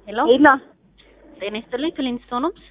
ሄሎ ሄሎ ጤና ይስጥልኝ ክሊንስቶን ሆምስ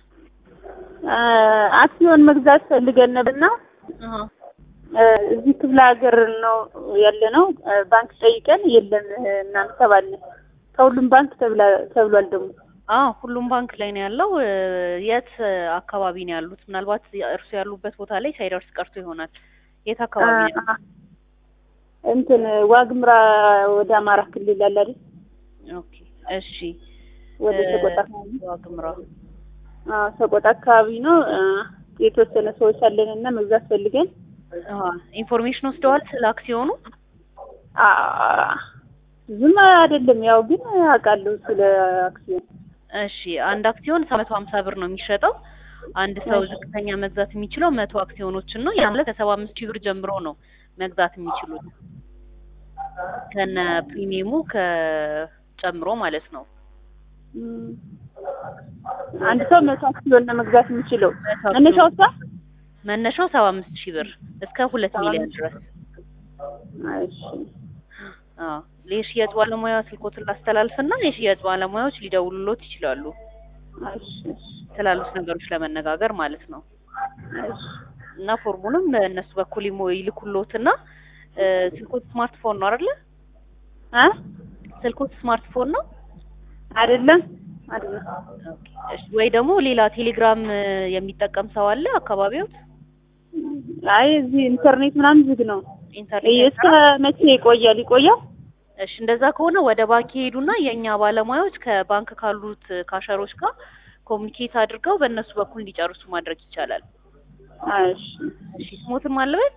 አክሲዮን መግዛት ፈልገን ነበርና አሃ እዚህ ክፍለ ሀገር ነው ያለ ነው። ባንክ ጠይቀን የለም እናንተ ተባልን። ከሁሉም ባንክ ተብላ ተብሏል ደግሞ አዎ ሁሉም ባንክ ላይ ነው ያለው እ የት አካባቢ ነው ያሉት ምናልባት እርሱ ያሉበት ቦታ ላይ ሳይደርስ ቀርቶ ይሆናል የት አካባቢ ነው ያሉት? እንትን ዋግምራ ወደ አማራ ክልል አለ አይደል? ኦኬ እሺ ወደ እ ሰቆጣ አካባቢ ዋግምራ አዎ ሰቆጣ አካባቢ ነው። የተወሰነ ሰዎች አለን እና መግዛት ፈልገን አሃ ኢንፎርሜሽን ወስደዋል ስለ አክሲዮኑ አ ዝም አይደለም ያው ግን አውቃለሁ ስለ አክሲዮን እሺ አንድ አክሲዮን መቶ ሀምሳ ብር ነው የሚሸጠው አንድ ሰው ዝቅተኛ መግዛት የሚችለው መቶ አክሲዮኖችን ነው ያ ማለት ከሰባ አምስት ሺህ ብር ጀምሮ ነው መግዛት የሚችሉት ከነ ፕሪሚየሙ ከጨምሮ ማለት ነው እም፣ አንድ ሰው መቶ አክሲዮን ነው መግዛት የሚችለው መቶ መነሻው አክሲዮን እሷ መነሻው ሰባ አምስት ሺህ ብር እስከ ሁለት ሚሊዮን ድረስ እሺ አዎ የሽያጭ ባለሙያ ስልኮትን ላስተላልፍና የሽያጭ ባለሙያዎች ሊደውሉሎት ይችላሉ እሺ እሺ ስላሉት ነገሮች ለመነጋገር ማለት ነው እሺ እና ፎርሙንም በእነሱ በኩል ይሞ- ይልኩሎትና እ ስልኮት ስማርትፎን ነው አይደለ አ ስልኮት ስማርትፎን ነው አይደለም አይደለም እሺ ወይ ደግሞ ሌላ ቴሌግራም እ የሚጠቀም ሰው አለ አካባቢዎት አይ እዚህ ኢንተርኔት ምናምን ዝግ ነው ኢንተርኔት እስከ መቼ ይቆያል ይቆያል እሺ እንደዛ ከሆነ ወደ ባንክ ይሄዱና የእኛ ባለሙያዎች ከባንክ ካሉት ካሸሮች ጋር ኮሚኒኬት አድርገው በእነሱ በኩል እንዲጨርሱ ማድረግ ይቻላል እሺ እሺ ስሞትም አለበት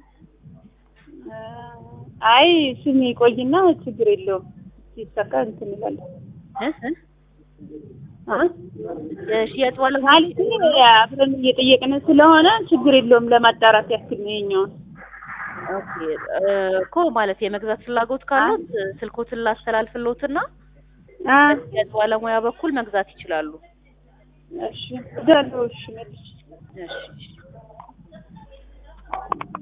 አይ ስም ይቆይና ችግር የለውም ሲሳካ እንትን እንላለን እ እ አ የሽያጭ ባለሙያ ማለት አብረን እየጠየቅን ስለሆነ ችግር የለውም ለማጣራት ያክል ነው የኛውን ኦኬ እ እኮ ማለት የመግዛት ፍላጎት ካሉት ስልኮትን ላስተላልፍሎትና አ በሽያጭ ባለሙያ በኩል መግዛት ይችላሉ እሺ እደውላለሁ እሺ መልሼ እሺ እሺ